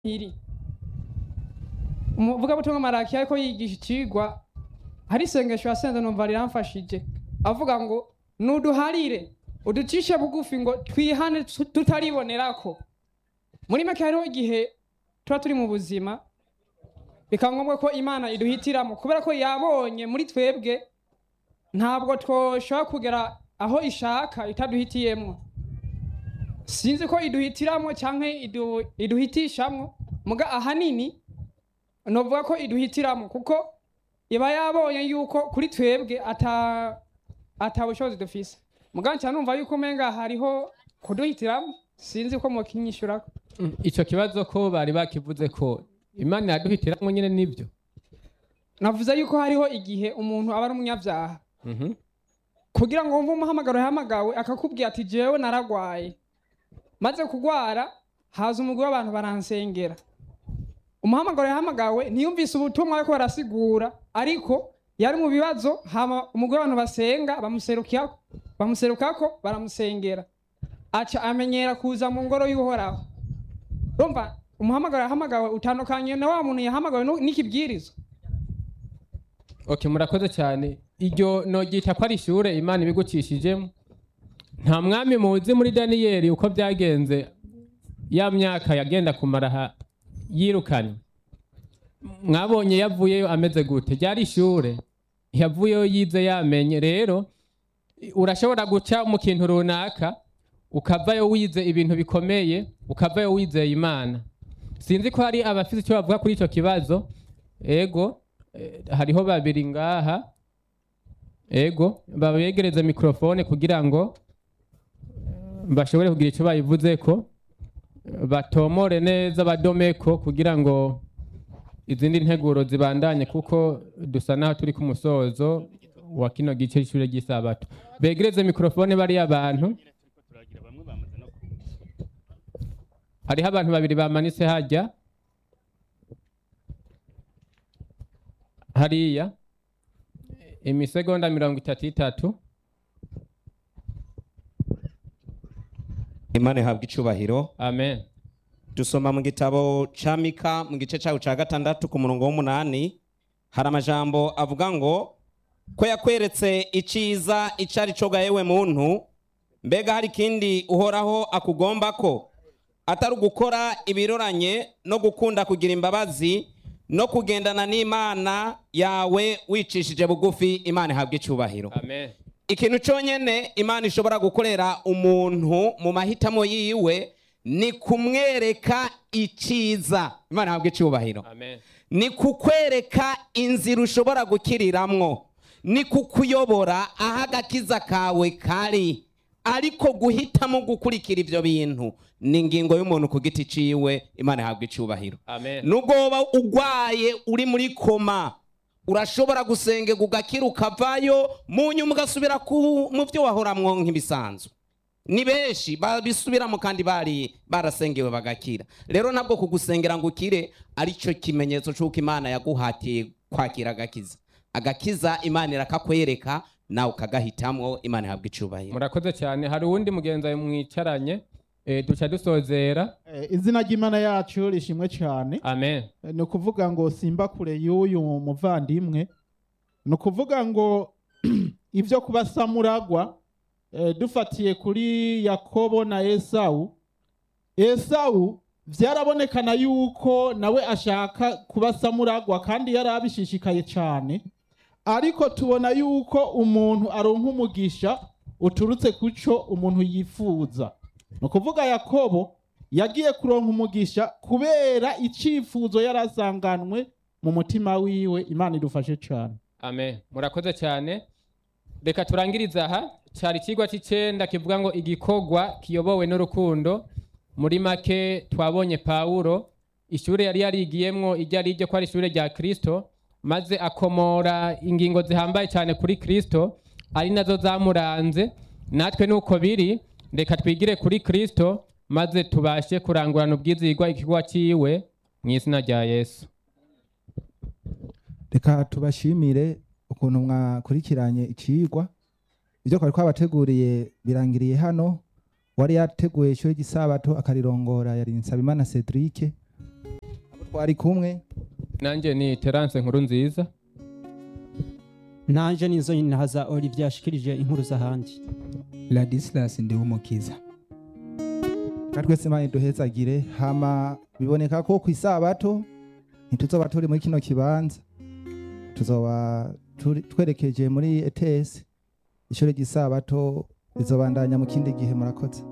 iri umuvugabutumwa maraki ariko yigisha icigwa hari isengesho yasenze numva riramfashije avuga ngo nuduharire uducishe bugufi ngo twihane tu- tutaribonerako muri make hariho igihe tuba turi mu buzima bikaba ngombwa ko imana iduhitiramo kubera ko yabonye muri twebwe ntabwo twoshobora kugera aho ishaka itaduhitiyemo sinzi ko iduhitiramo cyangwa idu, iduhitishamwo muga ahanini novuga ko iduhitiramo kuko iba yabonye yuko kuri twebwe ata ata bushobozi dufise muga nca numva yuko umenga hariho kuduhitiramo sinzi ko mwokinyishurako Mm, ico kibazo ko bari bakivuze ko imana yaduhitiramwo nyene nivyo navuze yuko hariho igihe umuntu aba ari umunyabyaha Mhm. kugira ngo wumve umuhamagaro yahamagawe akakubwira ati jewe naragwaye maze kugwara haza umugwi w'abantu baransengera umuhamagaro yahamagawe ntiyumvise ubutumwa ariko barasigura ariko yari mu bibazo hama umugwi w'abantu basenga bamuserukako bamuserukako baramusengera aca amenyera kuza mu ngoro y'uhoraho urumva umuhamagaro yahamagawe utandukanye na wa muntu yahamagawe nu- n'ikibwirizwa ok murakoze cyane iryo noryita ko ari ishure imana ibigucishijemo nta mwami muzi muri daniyeli uko byagenze ya myaka yagenda kumara aha yirukanye mwabonye yavuyeyo ameze gute ryari ishure yavuyeyo yize yamenye rero urashobora guca mu kintu runaka ukavayo wize ibintu bikomeye ukavayo wizeye imana sinzi ko hari abafite icyo bavuga kuri icyo kibazo ego eh, hariho babiri ngaha ego babegereze mikrofone kugira ngo eh, bashobore kugira icyo bayivuzeko eh, batomore neza badomeko kugira ngo izindi nteguro zibandanye kuko dusa naho turi ku musozo wa kino gice cy'ishure ry'isabato begereze mikrofone bariya bantu hariho abantu babiri bamanitse hajya hariya imisegonda mirongo itatu itatu imana ihabwa icubahiro amen dusoma mu gitabo ca mika mu gice cawo ca gatandatu ku murongo w'umunani hari amajambo avuga ngo ko yakweretse iciza ico ari co ga yewe muntu mbega hari ikindi uhoraho akugomba ko atari ugukora ibiroranye no gukunda kugira imbabazi no kugendana n'imana yawe wicishije bugufi imana ihabwa icubahiro amen ikintu cyonyine imana ishobora gukorera umuntu mu mahitamo yiwe ni kumwereka icyiza imana ihabwa icyubahiro amen ni kukwereka inzira ushobora gukiriramwo ni kukuyobora aho agakiza kawe kari ariko guhitamo gukurikira ibyo bintu ni ingingo y'umuntu ku giti ciwe imana ihabwa icyubahiro amen nubwo woba urwaye uri muri koma urashobora gusengerwa ugakira ukavayo mu nyuma ugasubira ku- mu byo wahoramwo nk'ibisanzwe ni benshi babisubiramo kandi bari barasengewe bagakira rero ntabwo kugusengera ngo ukire aricyo kimenyetso cy'uko imana yaguhatiye kwakira agakiza agakiza imana irakakwereka nawe ukagahitamo imana ihabwa icubahiro murakoze cyane hari uwundi mugenzi wawe mwicaranye eh, duca dusozera Eh, izina ry'imana yacu rishimwe cyane amen Eh, ni ukuvuga ngo simba kure y'uyu muvandimwe ni ukuvuga ngo ibyo kuba samuragwa eh, dufatiye kuri yakobo na esawu esawu byarabonekana yuko nawe ashaka kuba samuragwa kandi yari abishishikaye cyane ariko tubona yuko umuntu aronka umugisha uturutse ku cyo umuntu yifuza ni ukuvuga yakobo yagiye kuronka umugisha kubera icyifuzo yari asanganwe mu mutima wiwe imana idufashe cyane amen murakoze cyane reka turangirize aha cyari ikigwa cy'icyenda kivuga ngo igikorwa kiyobowe n'urukundo muri make twabonye pawulo ishuri yari yarigiyemwo iryo ari ryo ko ari ishuri rya kirisito maze akomora ingingo zihambaye cyane kuri kirisito ari nazo zamuranze natwe nuko biri reka twigire kuri kirisito maze tubashe kurangurana ubwizigwa ikigo cyiwe mu izina rya yesu reka tubashimire ukuntu mwakurikiranye icigwa ibyo twari twabateguriye birangiriye hano wari yateguye ishuri ry'isabato akarirongora yari nsabimana cedric twari kumwe nanjye ni terance nkuru nziza nanje nizo ntaza olivier yashikirije inkuru z'ahandi ladislas ndiwumukiza kandi twese imana iduhezagire hama biboneka ko ku isabato ntituzoba turi muri kino kibanza tuzoba turi- twerekeje muri ETS ishuri ry'isabato rizobandanya mu kindi gihe murakoze